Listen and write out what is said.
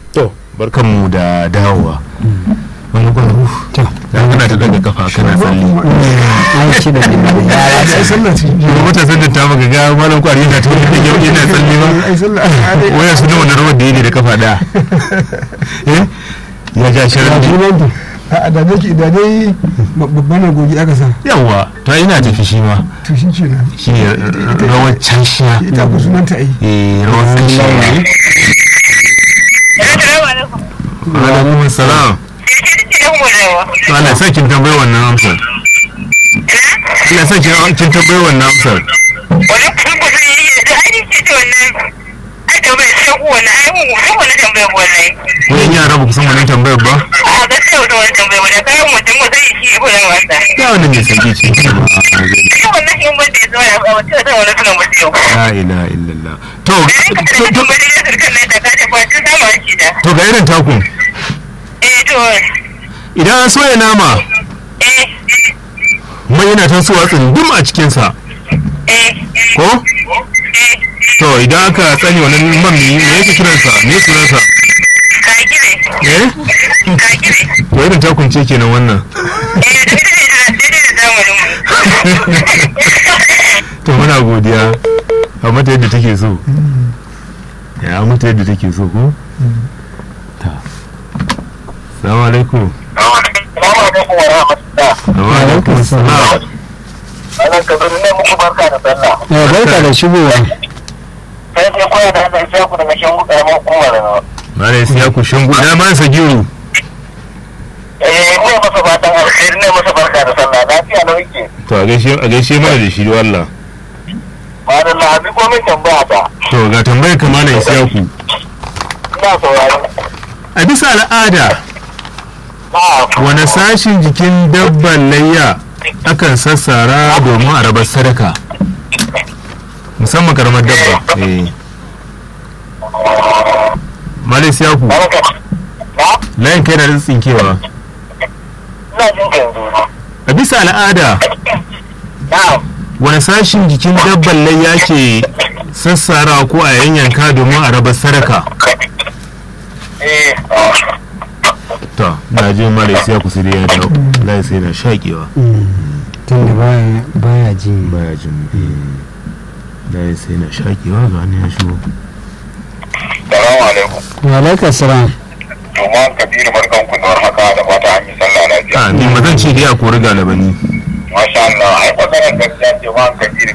to barkanmu da dawowa wani gwaro to ya kana ta daga kafa kana tsalle an ci da yara ai sallah ce kuma matasan da ta maka ga malam kwari yana ta wani yau yana tsalle ba ai sallah waya su da wani rawar da yake da kafa daya Eh? ya ja shirin sunan a da nake da dai babban agogi aka sa yawa to ina tafi shi ma to shi kenan shi ne rawar canshiya ita ku sunanta ai eh rawar canshiya ne Assalamu alaikum. alaikum salam Yaushe nake yan gudawa? to Allah sa kin tambayi wannan amsar Allah sa kin kin tambayi wannan amsar Wani kusan kusan yi yi da ainihin ce ce wannan ai tambayar sai ku wannan ai mun kusan wannan tambayar wannan. wayan yara ba ku san wannan tambayar ba A gaskiya wata wani tambayar wannan kayan mutum ko zai shi ko da wasa. ya wannan mai sauki ce Ai wannan in ban da ya zo ya ba wata zan wani suna mutu yau. la ilaha illallah to Da yanka da to- to- tambayar da ya surkan nan da ka ta kwacin sama shi da. to ga irin takun Eh to idan an soya nama eh mai yana tasowa tsundum a cikinsa eh ko eh to idan aka tsani wannan man me me yake kiransa me sunansa ka gire eh ka gire. to irin takun ce kenan wannan Eh da ita ne da daidai da zamanin mu. to muna godiya a mata yadda take so ya mata yadda take so ko ta salamu alaikum Salamu alaikum wa rahmatullah. wa alaikum salam Wannan kabiru ne muku barka da sallah. ya barka da shigowa sai sai koya da hannun shaku daga shan karamar hukumar na mare sai ya ku shangu ina ma sa giru eh ne masa fatan alkhairi ne masa barka da sallah lafiya na wike to a gaishe a gaishe mana da shi wallah malam na abi ko min tambaya ta to ga tambayar kamala isyaku ina saurari a bisa al'ada na wani sashin jikin dabban layya akan sassara domin a rabar sadaka musamman karamar dabba eh malai siyaku barka na layin kai na da tsinkewa ina jin ka yanzu a bisa al'ada na wani sashin jikin dabban layya ke sassara ko a yanyanka domin a rabar sadaka eh to na je malai siyaku sai dai ya dawo layi sai na shaƙewa tun da baya baya ji baya jin layi sai na shaƙewa ga wani ya shigo salamu alaikum wa alaikum salam to ma kabiru barkan ku da haka da fata an yi sallah lafiya a ni ma zan ce dai a kori galabani masha Allah ai maganar gaskiya ce ma kabiru